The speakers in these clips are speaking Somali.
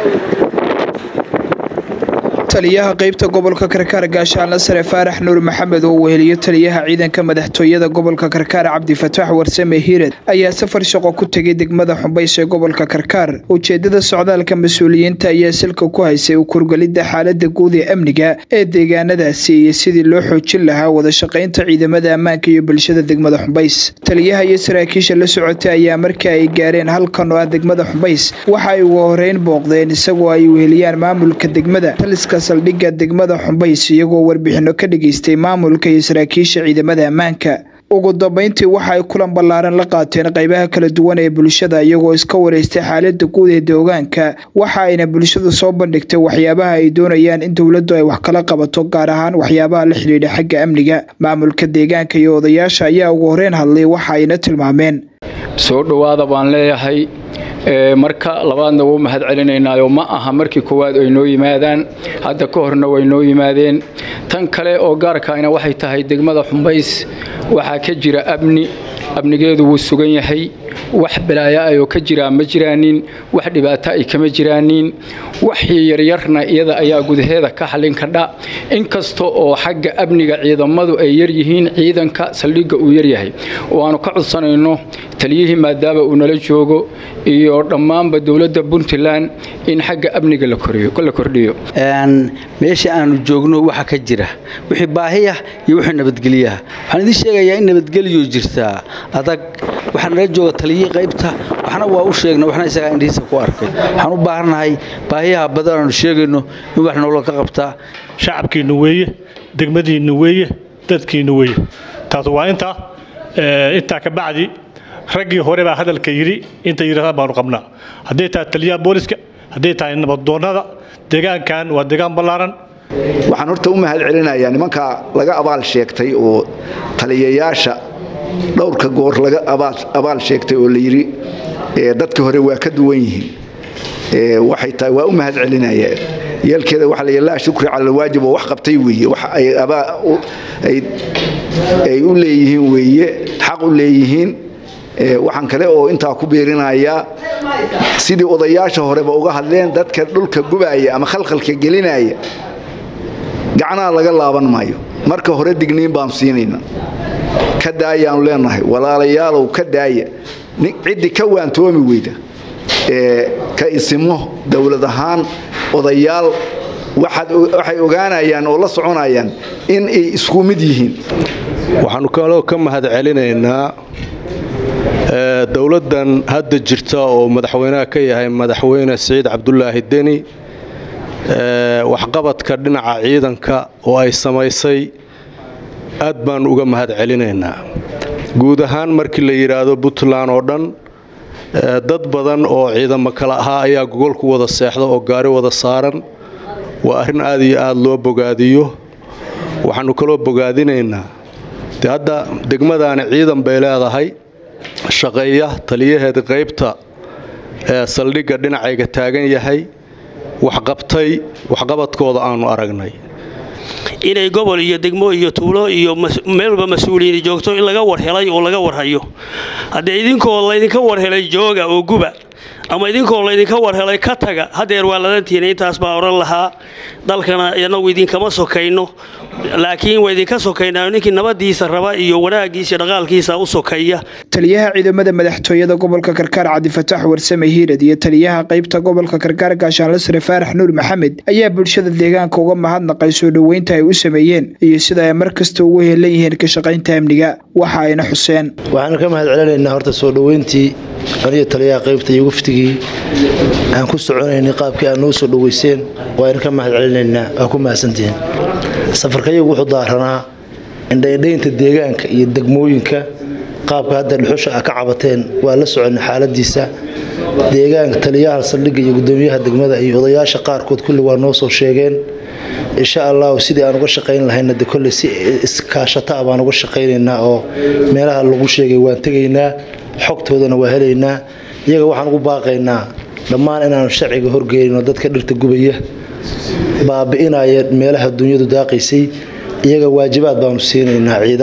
taliyaha qaybta gobolka karkaar gaashaanle sare faarax nuur maxamed oo weheliyo taliyaha ciidanka madaxtooyada gobolka karkaar cabdifataax warsame hiirad ayaa safar shaqo ku tegay degmada xumbays ee gobolka karkaar ujeedada socdaalka mas-uuliyiinta ayaa silka ku haysay u kurgalidda xaalada guud ee amniga ee deegaanadaasi iyo sidii loo xoojin lahaa wadashaqaynta ciidamada ammaanka iyo bulshada degmada xumbays taliyaha iyo saraakiisha la socotay ayaa markii ay gaareen halkan oo ah degmada xumbays waxa ay ugu horeyn booqdeen isagoo ay weheliyaan maamulka degmada taliska saldhigga degmada xumbays iyagoo warbixino ka dhageystay maamulka iyo saraakiisha ciidamada ammaanka ugu dambeyntii waxa ay kulan ballaaran la qaateen qaybaha kala duwan ee bulshada iyagoo iska wareystay xaalada guud ee deegaanka waxa ayna bulshadu soo bandhigtay waxyaabaha ay doonayaan in dowladdu ay wax kala qabato gaar ahaan waxyaabaha la xidhiidha xagga amniga maamulka deegaanka iyo odayaasha ayaa ugu horeyn hadlay waxa ayna tilmaameen soo dhowaada baan leeyahay marka labaadna wuu mahad celinaynaayoo ma aha markii koowaad ay noo yimaadaan hadda ka horna way noo yimaadeen tan kale oo gaarkaayna waxay tahay degmada xumbays waxaa ka jira amni amnigeedu wuu sugan yahay wax balaayo ayoo ka jiraa ma jiraanin wax dhibaato ay kama jiraanin waxii yaryarna iyada ayaa gudaheeda ka xallin kadha inkasta oo xagga amniga ciidamadu ay yaryihiin ciidanka saldhigga uu yaryahay oo aanu ka codsanayno taliyihii maadaama uu nala joogo iyo dhammaanba dowladda puntland in xagga amniga la kordhiyo meesha aanu joogno waxa ka jira wixii baahiyah iyo wixii nabadgelyaha waxaan idiin sheegayaa in nabadgelyo jirtaa adag waxaa nala jooga taliyihii qaybta waxna waa u sheegna waxna isagaa indhihiisa ku arkay waxaan u baahannahay baahiyaha badan aanu sheegayno in wax noola ka qabtaa shacabkiinnu weeye degmadiinnu weeye dadkiinnu weeye taas waa intaa intaa ka bacdi raggii hore baa hadalka yidhi inta yidhahdaan baanu qabnaa hadday tahay taliyaha booliska hadday tahay nabaddoonnada deegaankan waa deegaan ballaaran waxaan horta u mahad celinayaa nimankaa laga abaal sheegtay oo taliyayaasha dhowrka goor laga abaal sheegtay oo la yidhi dadka hore waa ka duwan yihiin waxay tahay waa u mahad celinaya yeelkeeda waxa la laa shukri cala alwaajib oo wax qabtay weeye wax ay u leeyihiin weeye xaq u leeyihiin waxaan kale oo intaa ku biirinayaa sidii odayaasha horeba uga hadleen dadka dhulka gubaaya ama khalkhalka gelinaya gacnaha laga laaban maayo marka hore digniin baanu siinayna ka daayaanu leenahay walaalayaalow ka daaya ciddii ka waantoomi weyda ka isimo dowlad ahaan odayaal waxay ogaanayaan oo la soconayaan in ay isku mid yihiin waxaannu kaloo ka mahad celinaynaa dowladdan hadda jirta oo madaxweynaha ka yahay madaxweyne siciid cabdulaahi deni waxqabadka dhinaca ciidanka oo ay samaysay aad baannu uga mahad celinaynaa guud ahaan markii la yidhaahdo puntland oo dhan dad badan oo ciidamo kale ahaa ayaa gogolku wada seexda oo gaari wada saaran waa arrin aad iyo aad loo bogaadiyo waxaannu kaloo bogaadinaynaa de hadda degmadaani ciidan bay leedahay shaqeeya taliyaheeda qaybta ee saldhigga dhinacayga taagan yahay waxqabtay waxqabadkooda aannu aragnay inay gobol iyo degmo iyo tuulo iyo meel walba mas-uuliyiini joogto in laga warhelay oo laga warhayo haddee idinkoo laydinka warhelay jooga oo guba ama idinkoo laydinka warhelay ka taga hadeer waa ladantiina intaas baa odhan lahaa dalkana inagu idinkama sokayno laakiin waa idinka sokaynaa ninkii nabadiisa raba iyo wanaagiisa dhaqaalkiisa u sokaya taliyaha ciidamada madaxtooyada gobolka karkaar cabdifataax warsame hiirad iyo taliyaha qaybta gobolka karkaar gaashaanle sare faarax nuur maxamed ayaa bulshada deegaanka uga mahadnaqay soo dhoweynta ay u sameeyeen iyo sida ay mar kasta ugu helan yihiin ka shaqaynta amniga waxa ayna xuseen waxaanu ka mahad celinaynaa horta soo dhoweyntii aniyo taliyaha qaybta iyo waftigii aan ku soconaynay qaabkii aad noo soo dhoweyseen waaynu ka mahad celinaynaa waa ku mahadsantihiin safarkayagu wuxuu daaranaa indhaindhaynta deegaanka iyo degmooyinka qaabka hadda dhuxusha a ka cabateen waa la socona xaaladiisa deegaanka taliyaha saldhigga iyo gudoomiyaha degmada iyo odayaasha qaarkood kulli waa noo soo sheegeen insha allahu sidii aan uga shaqayn lahayna de kolley si iskaashata a baan uga shaqaynaynaa oo meelaha lagu sheegay waan tegaynaa xogtoodana waa helaynaa iyaga waxaan ugu baaqaynaa dhammaan inaanu sharciga horgeynino dadka dhirta gubaya baabi'inaya meelaha dunyadu daaqaysay iyaga waajibaad baanu siinaynaa ciidan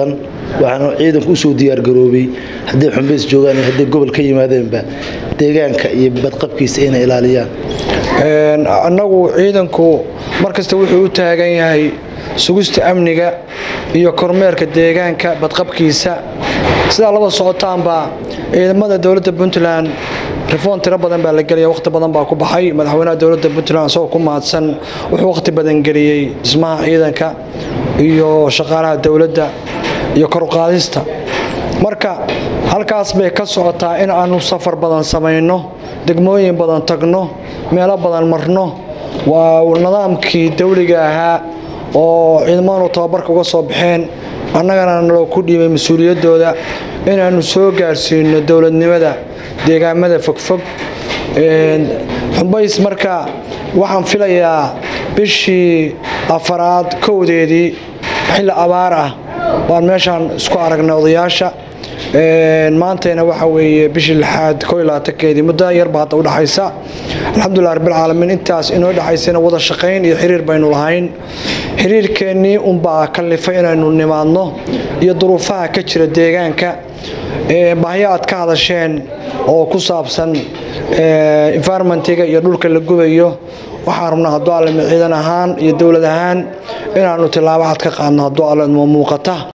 waxaana ciidanku usoo diyaargaroobay hadday xumbays joogaan iyo hadday gobol ka yimaadeenba deegaanka iyo badqabkiisa inay ilaaliyaan annagu ciidanku markasta wuxuu u taagan yahay sugista amniga iyo kormeerka deegaanka badqabkiisa sidaa laba socotaanba ciidamada dowladda puntland reform tiro badan baa la gelaya waqti badan baa ku baxay madaxweynaha dowladda puntland isagoo ku mahadsan wuxuu waqti badan geliyey dhismaha ciidanka iyo shaqaalaha dowladda iyo koruqaadista marka halkaas bay ka socotaa in aanu safar badan samayno degmooyin badan tagno meelo badan marno waa nidaamkii dawliga ahaa oo ciidamadu tababarka uga soo baxeen annagana naloo ku dhiibay mas-uuliyaddooda inaannu soo gaarsiino dowladnimada deegaamada fogfog xumbays marka waxaan filayaa bishii afaraad kowdeedii xilli abaar ah waan meeshaan isku aragnay odayaasha maantayna waxa weeye bishii lixaad koo iyo labaatankeedii muddo yarba hadda u dhaxaysa alxamdulilah rabbilcaalamiin intaas inoo dhaxaysana wada shaqayn iyo xiriir baynu lahayn xiriirkeennii unbaa kallifay inaynu nimaadno iyo duruufaha ka jira deegaanka bahyo aad ka hadasheen oo ku saabsan environmentiga iyo dhulka la gubayo waxaan rabnaa hadduu alle ciidan ahaan iyo dowlad ahaan inaannu tillaabo cad ka qaadno hadduu alle muuqata